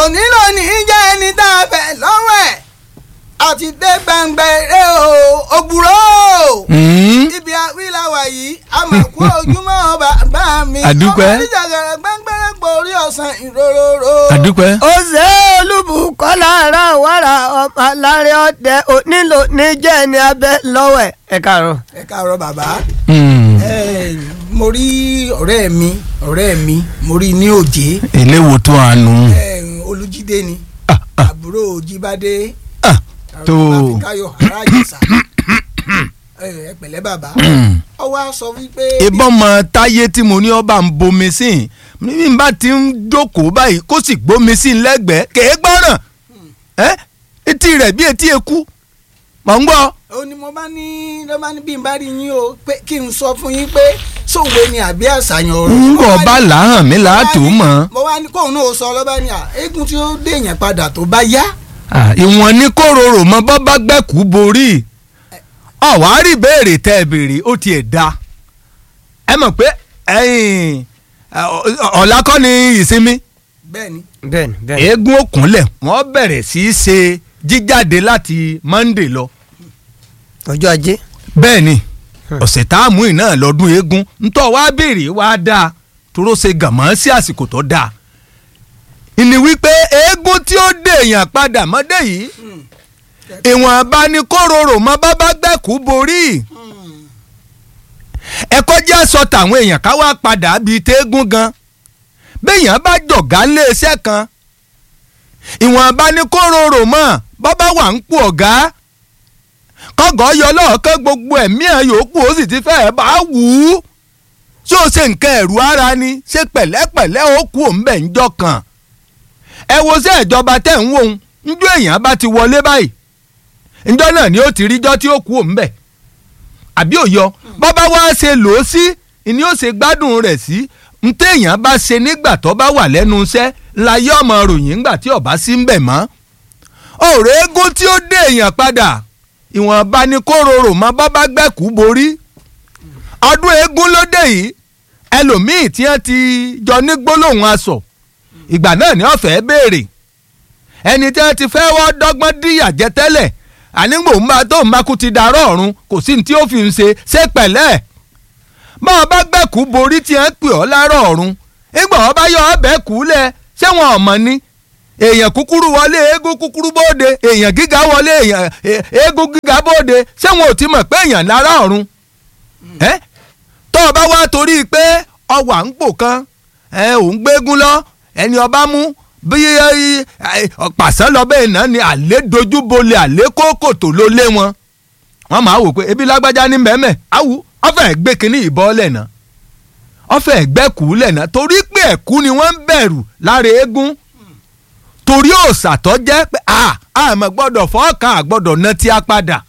òní lónìí jẹ́ ẹni tá a fẹ́ lọ́wọ́ ẹ̀ àti dé gbàngbẹ̀rẹ̀ o òbúrò ibi àwílàwà yìí àmàkù ojúmọ́ bàbá mi Àdúpẹ́. ọmọ oníjàgàrà gbàngbẹ̀rẹ̀ gbòórí ọ̀sán ìrororo. àdúpẹ́. ó ṣe olúbùkọ́lá ara wàrà ọmọ alárẹ̀ ọ̀dẹ onílò níjẹ́ ní abẹ́ lọ́wọ́ ẹ̀. ẹ káàárọ̀. ẹ káàárọ̀ bàbá Mm. ẹ mo rí ọ̀rẹ́ mi ọ̀rẹ́ mi mo rí ní òjé eléwo tó àánú. ẹ, olùjídé ni Ah, ah, àbúrò jíbádé ah, tó. àfikàyọ̀ aráàjẹsà ẹ ẹ pẹ̀lẹ́ bàbá Mm. ọ wá sọ wípé. ìbọn mọ táyé tí mo ní ọba ń bomi sí i bí n bá ti ń jókòó báyìí kó sì gbómi sí i lẹ́gbẹ̀ẹ́ kèé gbọ́ràn ẹ́ etí rẹ̀ bí etí eku mọ̀ ń gbọ́. ó ní mo bá ní ló bá ní bí n bá rí yín o pé kí n sọ fún yín pé sòwe ni àbí àṣàyàn ọ̀rọ̀. ń Mo bọ̀ wá bá ní- làáhàn mi láàtò mọ̀. mo wá ní kóun náà sọ lọ́ba ní à eégún tí ó dèèyàn padà tó bá yá. ìwọ̀n ní kóróró mọ bọ́ bá gbẹ́kú borí ọ̀wárí béèrè tẹ́ ẹ béèrè ó tiẹ̀ da ẹ mọ̀ pé ẹ̀yìn ọ̀la kọ́ ni ìsinmi bẹ́ẹ̀ni bẹ́ẹ̀ni bẹ́ẹ̀ni. eégún òkúnlẹ̀ wọ́n bẹ̀rẹ̀ sí í ṣe jíjáde láti Monday lọ ọjọ́ ajé. bẹ́ẹ̀ ni ọ̀sẹ̀ tá a mú iná lọ́dún eégún ntọ́ wá béèrè wá dáa toró ṣe gàmọ́ sí àsìkò tó dáa ìní wípé eégún tí ó dèèyàn padà mọ́dé yìí ìwọ̀n bá ní kóróró mọ́ bá bá gbẹ̀kú borí ẹ̀kọ́ jẹ́ sọ tàwọn èèyàn ká wá padà bíi téégún gan béèyàn bá jọ̀gá léeṣẹ́ kan ìwọ̀n bá ní kóróró mọ́ bá bá wà ń pò ọ̀gá kọ́gọ́ yọ lọ́ọ̀kẹ́ gbogbo ẹ̀mí ẹ̀ yòókù ó sì ti fẹ́ẹ̀ bá wù ú ṣé o ṣe nǹkan ẹ̀rù ara ni ṣe pẹ̀lẹ́pẹ̀lẹ́ ó kú òǹbẹ̀ ńjọ́ kan ẹ wo ṣé ìjọba tẹ̀ ń wò ń njọ́ èèyàn bá ti wọlé báyìí njọ́ náà ni ó ti ríjọ́ tí ó kú òǹbẹ̀ àbí òyọ bọ́bá wá ṣe lò ó sí ni ó ṣe gbádùn rẹ̀ sí n téèyàn bá ṣe nígbà tó bá wà lẹ́nu iṣẹ́ láyé ọmọ ròyìn ńgbà tí ọba sí ń bẹ̀ mọ́ ọ̀rọ̀ eégún tí ó dé èèyàn padà ìwọ̀nba ni kóróró mọ́ bọ́bá gbẹ̀kú borí ọdún eégún ló dé yìí ẹlòmíì tí wọ́n ti jọ ní gbólóhùn aṣọ ìgbà náà ni ọ̀fẹ́ béèrè ẹni tí wọ́n ti fẹ́ wọ́n dọ́gbọ́n díyà jẹ tẹ́lẹ̀ ànígbò ń bá tó ń bá kú ti darọ́ ọ̀run kò sí ní tí ó fi ń ṣe ṣé pẹ̀lẹ́ bá ọ bá gbẹ̀kú borí tí wọ́n pè ọ́ lárọ̀ ọ̀run ìgbà wọn bá yọ ọbẹ̀ kú lẹ̀ ṣé wọn ò mọ̀ ni èèyàn kúkúrú wọlé eégún kúkúrú bóde èèyàn gíga wọlé èèyàn e- eégún gíga bóde ṣé wọn ò ti mọ̀ pé èèyàn lára ọ̀run ẹ́ tó o bá wá torí pé ọwà ń pò kan ẹ ò ń gbégún lọ ẹni ọba mú bí pàṣán lọ bẹ́ẹ̀ náà ni àlé dojú bolẹ̀ àlé kókòtò ló lé wọn wọ́n máa wò pé ebi lágbájá ní mẹ́mẹ́ àwù ọ̀fẹ́ gbé kínní ìbọn lẹ́nà ọ̀fẹ́ gbẹ́kú lẹ́nà torí pé ẹ̀kú ni wọ́n ń bẹ̀rù lára eégún torí òòsà tó jẹ́ pé a àmọ́ gbọ́dọ̀ fọ́ọ̀kan àgbọ́dọ̀ ná tí a padà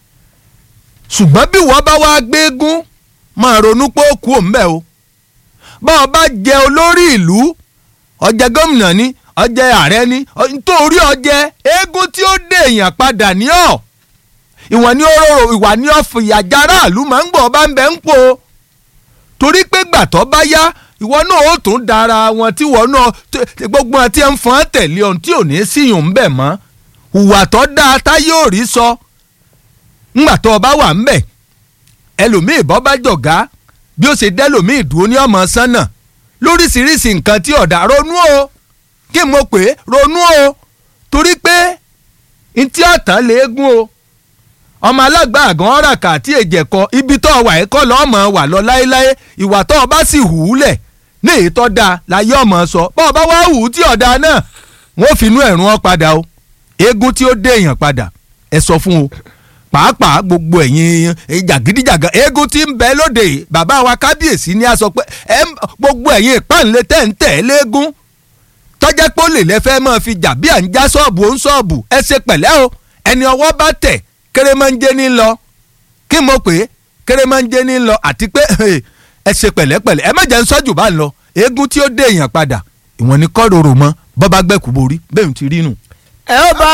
ṣùgbọ́n bí wọ́n bá wá gbégún máa ronú pé ó kú òǹbẹ́ o bá ọ bá jẹ olórí ìlú ọjẹ gómìnà ni ọjẹ ààrẹ ni ọ- nítorí ọjẹ eégún tí ó dé èèyàn padà ní ọ ìwọ̀n ní oró ìwà ní ọ̀fìyàjà aráàlú máa ń gbọ́ ọba ń bẹ́ ń pò torí pé gbàtọ́ bá yá ìwọ náà ó tún dára wọn tí wọn náà t- t- gbogbo wọn tí ń fọ́n tẹ̀lé ọ̀hún tí ò ní síyùn ń bẹ̀ mọ́ hùwà tó dáa tá yóò rí sọ ńgbà tó o bá wà ń bẹ̀ ẹlòmíì bọ́ bá jọ̀gá bí ó ṣe dẹ́lòmíì dúró ní ọmọ sánà lóríṣiríṣi nǹkan tí ọ̀dà ronú o kí n mo pè é ronú o torí pé ntí ọ̀tán léegun o ọmọ alágbà àgàn ọ̀ràkà àti èjẹ̀kọ ibi tó wà ẹ̀kọ́ lọ́mọ wà lọ láéláé ìwà tó o bá sì hù ú lẹ̀ ní èyí tó dáa láyé ọmọ sọ bọ́ ọ bá wá hù ú tí ọ̀dà náà wọ́n fi inú ẹ̀rún ọ padà o eégún tí ó dé èèyàn padà ẹ sọ fún o pàápàá gbogbo ẹ̀yin jàgídíjàgà eégún tí ń bẹ lóde yìí, bàbá wa kábíyèsí ni a sọ pé ẹ ń- gbogbo ẹ̀yin ìpànlé tẹ̀ ń tẹ̀ léégún tọ́jà pé ó lè lẹ́fẹ́ máa fi jà bí à ń já ṣọ́ọ̀bù ó ń ṣọ́ọ̀bù ẹ ṣe pẹ̀lẹ́ o ẹni ọwọ́ bá tẹ̀ kérémánjé ní lọ kí mo pè é kérémánjé ní lọ àti pé ẹ ṣe pẹ̀lẹ́pẹ̀lẹ́ ẹ má jẹ́ ń sọ́jù bá ń lọ eégún tí ó dé èèyàn padà ìwọ̀n ni kọ́ rorò mọ́ bọ́ bá gbẹ̀kú borí bẹ́ẹ̀ ń ti rí nù. ẹ ó bá